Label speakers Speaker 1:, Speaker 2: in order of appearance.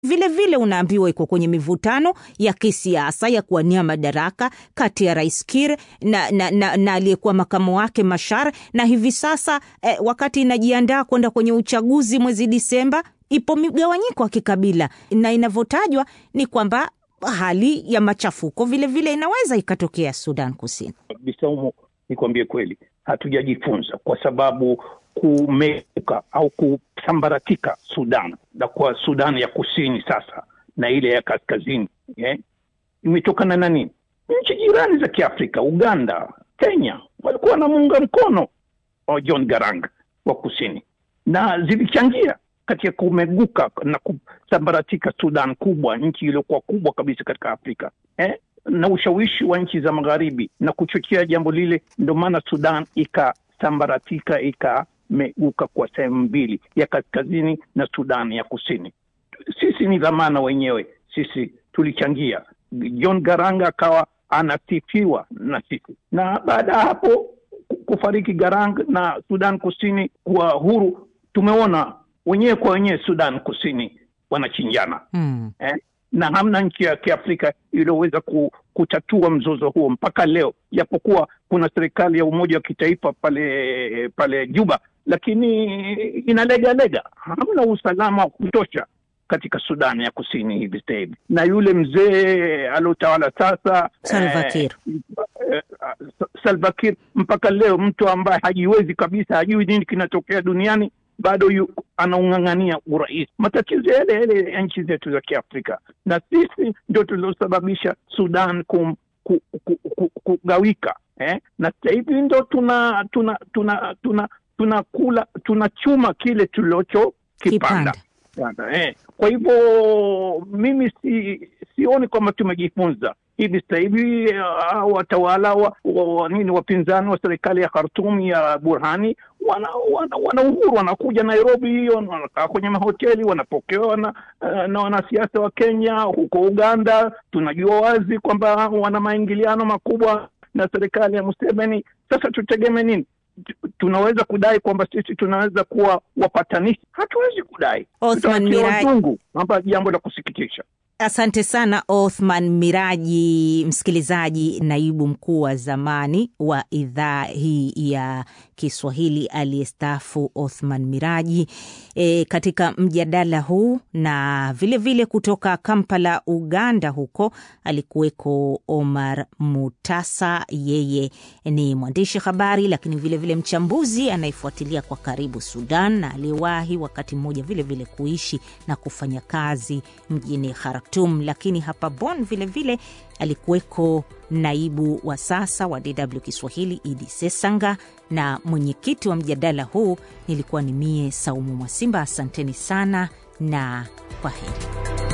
Speaker 1: vile vile unaambiwa iko kwenye mivutano ya kisiasa ya kuwania madaraka kati ya rais Kir na, na, na, na aliyekuwa makamu wake Mashar, na hivi sasa eh, wakati inajiandaa kwenda kwenye uchaguzi mwezi Disemba, ipo migawanyiko ya kikabila na inavyotajwa ni kwamba hali ya machafuko vilevile vile inaweza ikatokea Sudan Kusini.
Speaker 2: Bisaumu, nikwambie kweli, hatujajifunza kwa sababu kumeuka au kusambaratika Sudan na kwa Sudan ya kusini sasa na ile ya kaskazini yeah, imetokana na nini? Nchi jirani za Kiafrika, Uganda, Kenya walikuwa wanamuunga mkono wa John Garang wa kusini na zilichangia katika kumeguka na kusambaratika Sudan kubwa, nchi iliyokuwa kubwa kabisa katika Afrika eh? na ushawishi wa nchi za magharibi na kuchochea jambo lile, ndio maana Sudan ikasambaratika ikameguka kwa sehemu mbili, ya kaskazini na Sudan ya kusini. Sisi ni dhamana wenyewe, sisi tulichangia. John Garang akawa anasifiwa na sisi, na baada ya hapo kufariki Garang na Sudan kusini kuwa huru, tumeona wenyewe kwa wenyewe Sudan kusini wanachinjana
Speaker 1: hmm.
Speaker 2: eh? na hamna nchi ya Kiafrika iliyoweza kutatua mzozo huo mpaka leo, japokuwa kuna serikali ya umoja wa kitaifa pale pale Juba, lakini inalegalega. Hamna usalama wa kutosha katika Sudan ya kusini hivi sasa hivi, na yule mzee aliotawala sasa
Speaker 1: Salva Kiir
Speaker 2: eh, eh, Salva Kiir mpaka leo, mtu ambaye hajiwezi kabisa, hajui nini kinatokea duniani bado yu, anaung'ang'ania urais. Matatizo yale yale ya nchi zetu za Kiafrika, na sisi ndio tuliosababisha Sudan kum, ku, ku, ku, kugawika eh? na sasa hivi ndo tuna tuna tuna tuna tunakula tunachuma kile tulichokipanda eh. Kwa hivyo mimi si sioni kwamba tumejifunza hivi sasa hivi uh, watawala wa, wa, nini wapinzani wa serikali ya Khartoum ya Burhani wana, wana, wana uhuru, wanakuja Nairobi hiyo, wanakaa kwenye mahoteli, wanapokewa na, uh, na wanasiasa wa Kenya. Huko Uganda tunajua wazi kwamba wana maingiliano makubwa na serikali ya Museveni. Sasa tutegemee nini? tunaweza kudai kwamba sisi tunaweza kuwa wapatanishi? Hatuwezi kudai.
Speaker 1: Othman Miraji,
Speaker 2: hapa jambo la kusikitisha.
Speaker 1: Asante sana Othman Miraji, msikilizaji, naibu mkuu wa zamani wa idhaa hii ya Kiswahili aliyestaafu Othman Miraji e, katika mjadala huu na vilevile vile kutoka Kampala, Uganda, huko alikuweko Omar Mutasa. Yeye ni mwandishi habari, lakini vilevile vile mchambuzi anayefuatilia kwa karibu Sudan na aliyewahi wakati mmoja vilevile kuishi na kufanya kazi mjini Khartum, lakini hapa Bonn vilevile alikuweko naibu wa sasa wa DW Kiswahili Idi Sesanga, na mwenyekiti wa mjadala huu nilikuwa ni mie Saumu Mwasimba. Asanteni sana na kwa heri.